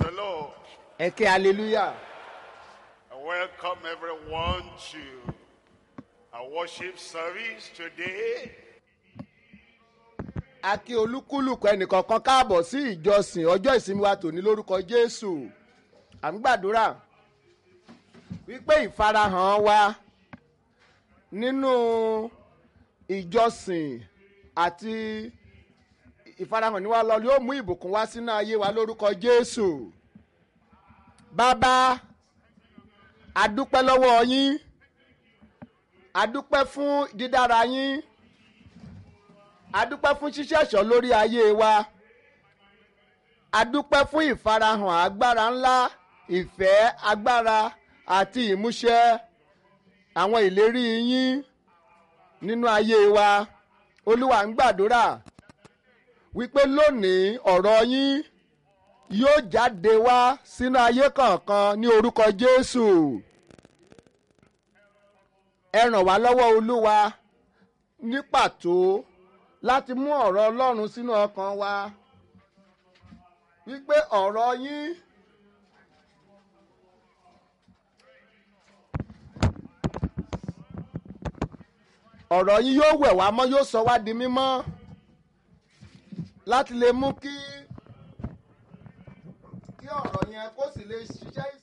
the Lord. ẹ ké hallelujah I welcome everyone to our worship service today. a kí olúkúlùkù ẹnìkọ̀ọ̀kan káàbọ̀ sí ìjọsìn ọjọ́ ìsinmi wa tòní lórúkọ jésù à ń gbàdúrà wípé ìfarahàn wa nínú ìjọsìn àti ìfarahàn ní wa lọ yóò mú ìbùkún wá sínú ayé wa lórúkọ jésù bàbá adúpẹ́ lọ́wọ́ yín adúpẹ́ fún dídára yín adúpẹ́ fún ṣíṣẹ̀ṣọ́ lórí ayé wa adúpẹ́ fún ìfarahàn agbára ńlá ìfẹ́ agbára àti ìmúṣẹ àwọn ìlérí yín nínú ayé wa olúwa ń gbàdúrà wípé lónìí ọ̀rọ̀ yín yóò jáde wá sínú ayé kọ̀ọ̀kan ní orúkọ jésù ẹ ràn wá lọ́wọ́ olúwa ní pàtó láti mú ọ̀rọ̀ ọlọ́run sínú ọkàn wa wípé ọ̀rọ̀ yín ọ̀rọ̀ yín yóò wẹ̀ wá mọ́ yóò sọ wá di mímọ́ láti lè mú kí kí ọ̀rọ̀ yẹn kó sì lè ṣiṣẹ́